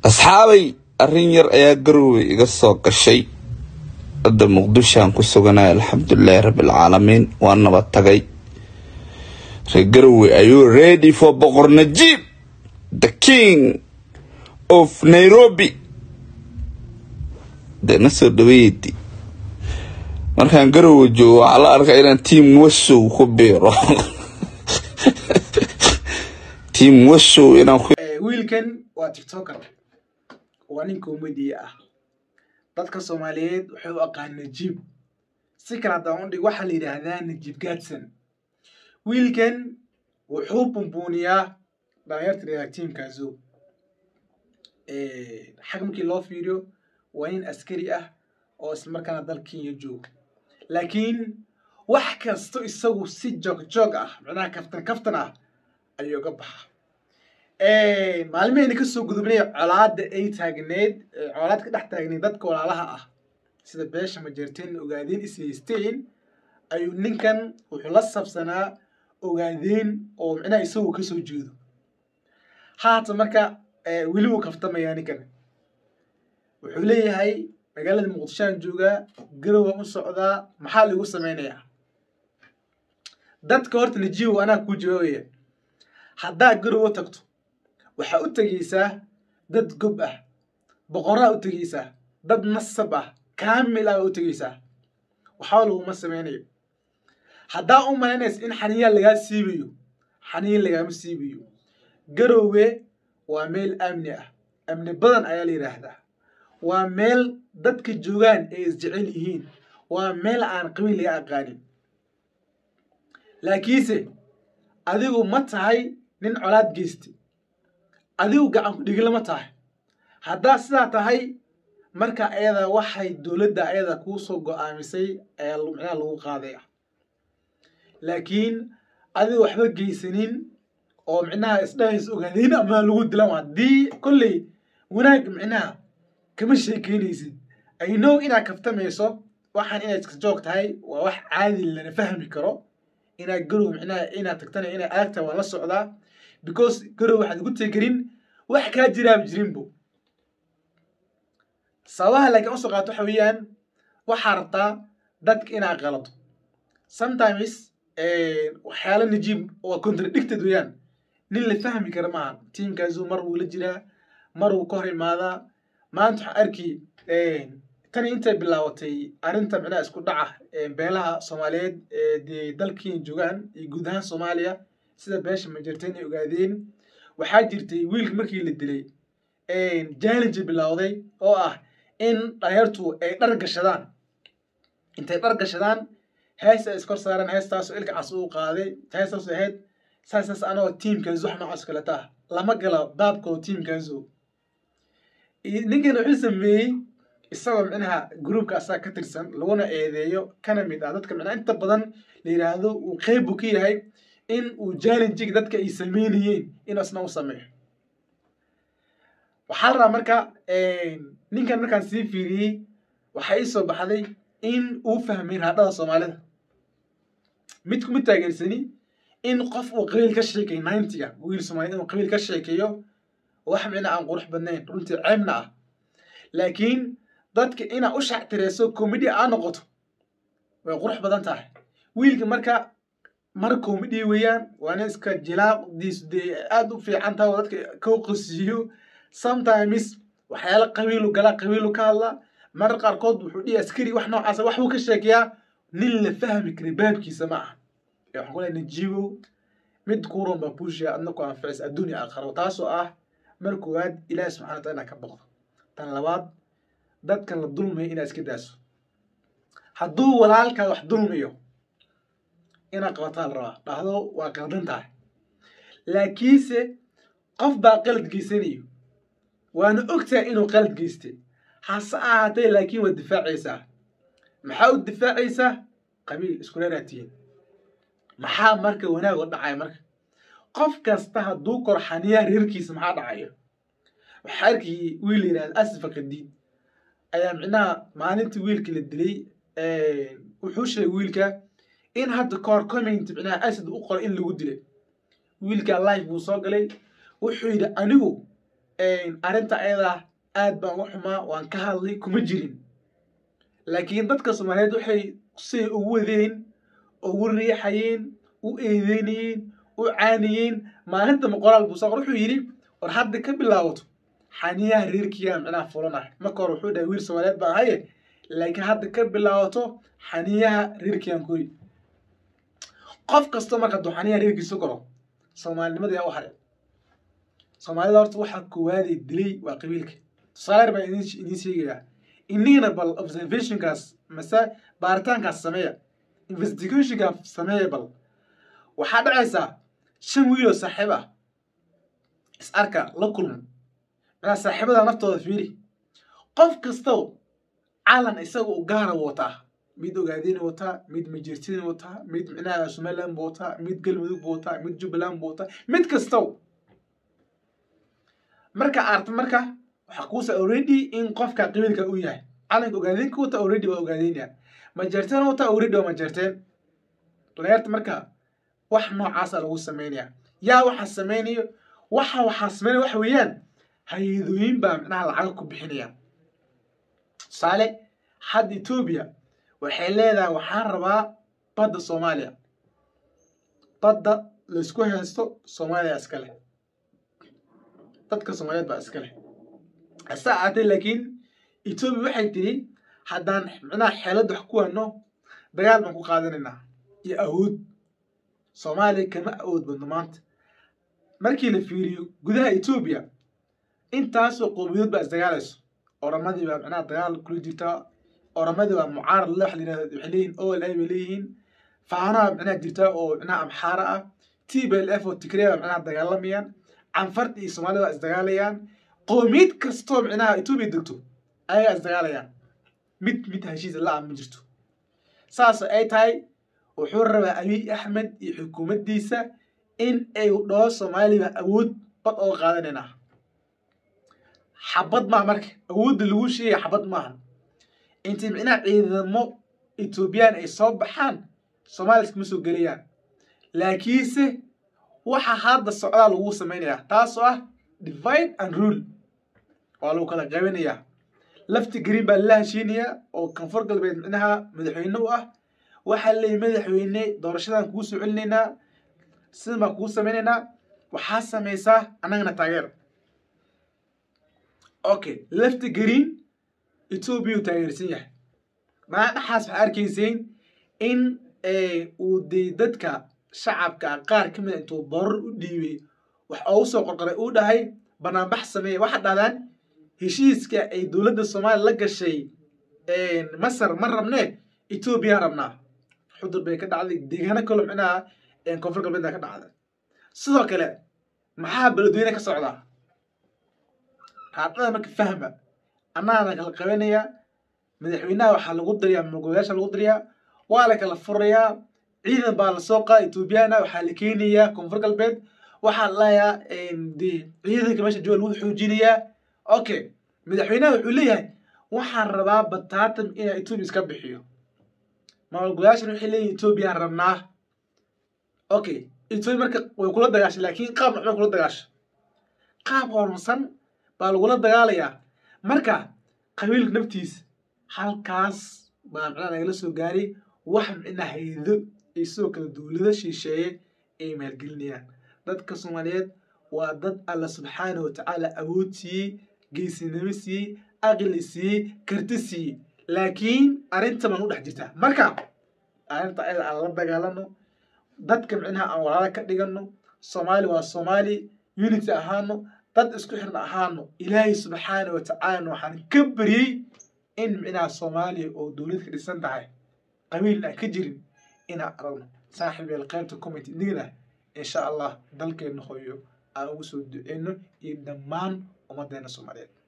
asxaabay arrin yar ayaa garowe iga soo gashay hadda muqdishoaan ku suganay alxamdulilaahi rabbilcaalamiin waa nabad tagay reer garowe ayuu ready for boqor najiib the king of nairobi dee na soo dhaweeydi markaan garowe joogo waxaa la arkaa inaan tiam wasow ku biiro tiam wasow inaan ku wiilkan waa tiktoker waa nin comediya ah dadka soomaaliyeed waxay u aqaan najiib si kale haddaan u dhig waxaa la yidhaahdaa najiib gaadsan wiilkan wuxuu bumbuuniyaa dhalinyarta reer tiimkaaso xag markii loo fiiriyo waa nin askari ah oo islamarkaana dal kenya jooga laakiin wax kasto isagu si joog joog ah macnaha kaftan kaftan ah ayuu ga baxa maalmihayna kasoo gudubnay colaada ay taagneed colaad ka dhex taagneed dadka walaalaha ah sida beesha majeerteen ogaadeen is haysteen ayuu ninkan wuxuu la sabsanaa ogaadeen oo micnaha isagu kasoo jeedo haata marka weli wuu kaftamayaa ninkan wuxuu leeyahay magaalada muqdishoaan joogaa garowa u socdaa maxaa lagu sameynayaa dadka horta najiibow anaa kuu jawaabaya haddaa garowa tagto waxaa u tegaysaa dad gob ah boqoraa u tegaysaa dad nasab ah kaamil ah u tegaysaa waxba laguma sameynayo haddaa u malaynaysa in xaniyaa lagaa siibayo xaniya lagaama siibayo garowe waa meel amni ah amni badan ayaa la yidhaahdaa waa meel dadka joogaan ay isjecel yihiin waa meel aan qabiil laga aqaanin laakiinse adigu ma tahay nin colaad geystay adigu gacan ku dhigila ma tahay haddaa sidaa tahay marka ayada waxay dowladda ayada kuu soo go-aamisay ayaa micnaha lagu qaadaya laakiin adigu waxba geysanin oo micnaha isdhahays ogaadeen ama lagu dilan haddii kolley wanaag micnaha kama sheekeynaysid ay know inaad kaftamayso waxaan inaad iska joog tahay waa wax caadi lana fahmi karo inaad garow micnaha inaad tagtana inaad aagtahay waa la socdaa because garow waxaad ugu tegerin wax kaa jiraaba jirinbo sababaha laakiin usoo qaato waxa weeyaan waxaa rabtaa dadka inaad qalado sometimes waxyaala najiib waa contradicted weeyaan nin la fahmi kara maaha tiimkaasu mar wuu la jiraa mar wuu ka hor imaadaa maanta waxaa arki tani intay bilaabatay arrinta micnaha isku dhaca beelaha soomaaliyeed ee dee dalkiina joogaan iyo guud ahaan soomaaliya sida beesha majerteen ay ogaadeen waxaa jirtay wiilka markii la dilay challenge bilowday oo ah in dhalinyartu ay dhar gashadaan intay dhar gashadaan hees ay iskor saaraan heestaasoo ilka cas uu qaaday heestaas ahayd saasaas anagoo tiimkaasu wax noocaas kaleta ah lama galo baabkoo tiimkaasu ninkan wuxuu sameeyey isagoo micnaha gruubka asaga ka tirsan laguna eedeeyo kana mid ah dadka micnaha inta badan la yidhaahdo uu qeyb buu ka yahay in uu challenging dadka ay sameynayeen inuu isna u sameeyo waxaa la rabaa marka ninkan markaan sii fiiriyey waxaa ii soo baxday in uu fahmay raadhada soomaalida mid kuma taageersani in qof uu qabiil ka sheekay ninetiga wiil soomaaliyed inuu qabiil ka sheekeeyo wax micna aan qurux badnayn runtii ceebna ah laakiin dadka inaa u shactireyso comedy aa noqoto way qurux badan tahay wiilka marka mar comedy weeyaan waana iska jilaaqdiisu dee aada u fiican tahay oo dadka ka qosiyo sometimes waxyaala qabiilu gala qabiilu ka hadla marar qaarkood wuxuu dhihi askari wax noocaasa wax buu ka sheekeyaa nin la fahmi kara baabkiisa ma aha ee waxaan ku lehay najiibow mid kuuron baa buushiya adna ku anficisa adduunya aakharo taasoo ah mar koowaad ilaahi subxana wataala inaad ka baqdo tan labaad dadka la dulmayo inaad iska daaso hadduu walaalkaa wax dulmayo inaad qabataa la rabaa dhahdo waa qaldan tahay laakiinse qof baa qalad geysanayo waana ogtahay inuu qalad geystay hase ahaatee laakiin waad difaacaysaa maxaa u difaacaysaa qabiil isku reeraa tihiin maxaa marka wanaag oo dhacaya marka qof kasta hadduu kor xaniyaa reerkiisa maxaa dhacayo waxaa arkayay wiil la yidhahda asifa qadiid ayaa micnaha maalintii wiilka la dilay wuxuu sheegay wiilka in hadda kahor comment micnaha asad u qoray in lagu dilay wiilka life buu soo galay wuxuu yidhi anigu arrinta ayadaa aad baan uga xumaa waan ka hadlay kuma jirin laakiin dadka soomaaliyeed waxay siay ugu wadeen ugu riixayeen u eedeynayeen u caaniyeen maalinta qoraal buu soo qor wuxuu yidhi war hadda ka bilaabato xaniyaha reerkiiyaa micnaha fulanah marka hore wuxuu dhahay wiil soomaaliyeed baa ahaye laakiin hadda ka bilaabato xaniyaha reerkiiaan kori qof kastoo marka hadduu xaniyaha reerkiisa koro soomaalinimada yaa u haray soomaalida horta waxaa koowaadee dilay waa qabiilka tusaale baan idin idiin sheegayaa inigana bal observationkaas mase baaritaankaas sameeya investigationkaas sameeya bal waxaa dhacaysaa shan wiiloo saaxiib ah is arka la kulmo macnaa saaxiibada naftooda fiiri qof kastow calan isaga u gaara wataa mid ogaadina wataa mid majertina wataa mid micnaha somaliland buu wataa mid galmudug buu wataa mid jubbaland buu wataa mid kastow marka arta marka waxaa kuusa already in qofka qabiilka u yahay calanka ogaadinka wata already waa ogaadeynaya majerteen wata already waa majerteen dhalinyarta marka wax noocaasa lagu sameynaya yaa waxaa sameynayo waxa waxaa sameynaya waxa weeyaan hay-adooyin baa micnaha lacaga ku bixinaya tusaale hadda etoobiya waxay leedahay waxaan rabaa badda soomaaliya badda laysku haysto soomaaliya iska leh dadka soomaaliyeed baa iska leh hase ahaatee laakiin etoobiya waxay tiri haddaan micnaha xeelad wax ku wano dagaal baan ku qaadanaynaa iyo awood soomaaliya kama awood badno maanta markii la fiiriyo gudaha etoobiya intaasoo qowmiyadood baa isdagaalayso oramadii baa micnaha dagaal kula jirtaa oramadii baa mucaarad le waxa la yidhahda waxay leeyihin o l a bay leeyihiin faanaha micnaha jirtaa oo micnaha amxaara ah t b l f oo tigreya baa micnaha dagaalamayaan canfarta iyo soomaalida baa isdagaalayaan qowmiyad kastoo micnaha etoobiya degto ayagaa isdagaalayaan mid mid heshiisa la-a ma jirto saas ay tahay wuxuu rabaa abiy axmed iyo xukuumaddiisa in ay dhaho soomaaliya awood bad oo qaadanaynaa xabad maaha marka awoodda lagu sheegaya xabad maaha intay micnaha ciidamo etoobiyaan ay soo baxaan soomaaliya iskama soo gelayaan laakiinse waxa hadda socdaa lagu samaynayaa taasoo ah divide and rule waa lagu kala qaybinayaa lafti green baa lala heshiinayaa oo koonfur galbeed micnaha madaxweyne u ah waxaa leeyahy madaxweyne doorashadan kugu soo celinaynaa sidan baan kugu samaynaynaa waxaa samaysaa annagana taageer okay lafti green etoobiya uu taageersan yahay maa dhaxaas waxaa arkayseen in uu dee dadka shacabka qaar ka mida intuu borar u dhiibay wax oogu soo qorqoray uu dhahay banaanbax sameeya waxaa dhahdaan heshiiska ay dowladda soomaaliya la gashay masar ma rabnee etoobiya rabnaa xudur bay ka dhacday deegaano kaloo micnaha koonfur galbeedna ka dhacday sidoo kale maxaa beledweyne ka socdaa raadada marka fahma annaana kala qabanayaa madaxweynaha waxaa lagu dariyaa mulgoleyaasha lagu dariyaa waa la kala furayaa ciidan baa lasoo qaada etoobiyana waxaa la keenayaa koonfur galbeed waxaa layaa de ciidanka meesha jooga lagu xoojinayaa okay madaxweynaha wuxuu leeyahay waxaan rabaa bataatam inaa etoobiya iska bixiyo maalgolayaashan waxay leeyihin etoobiyaan rabnaa okay etoobiya marka way kula dagaashay laakiin qaab nocbay kula dagaashay qaab horumarsan baa lagula dagaalayaa marka qabiilka naftiisa halkaas baa micnaha nagala soo gaaray wax micnaha haydo iyo sidoo kale dowlado shisheeye ay maalgelinayaan dadka soomaaliyeed waa dad alla subxaana wa tacaala awood siiyey geesinimo siiyey aqli siiyey karti siiyey laakiin arrinta baan u dhex jirtaa marka arrinta ayada aan la dagaalano dadka micnaha aan walaala ka dhigano soomaali waa soomaali unity ahaano dad isku xirna ahaano ilaahay subxaana wa tacaalana waxaan ka baryey in micnaha soomaaliya oo dowlad ka dhisan tahay qabiil aan ka jirin inaan aragno saaxiib yeel qaybta comment inigana insha allah dalkeena hooyo aan ugu soo duceyno iyo dhammaan ummaddeena soomaaliyeed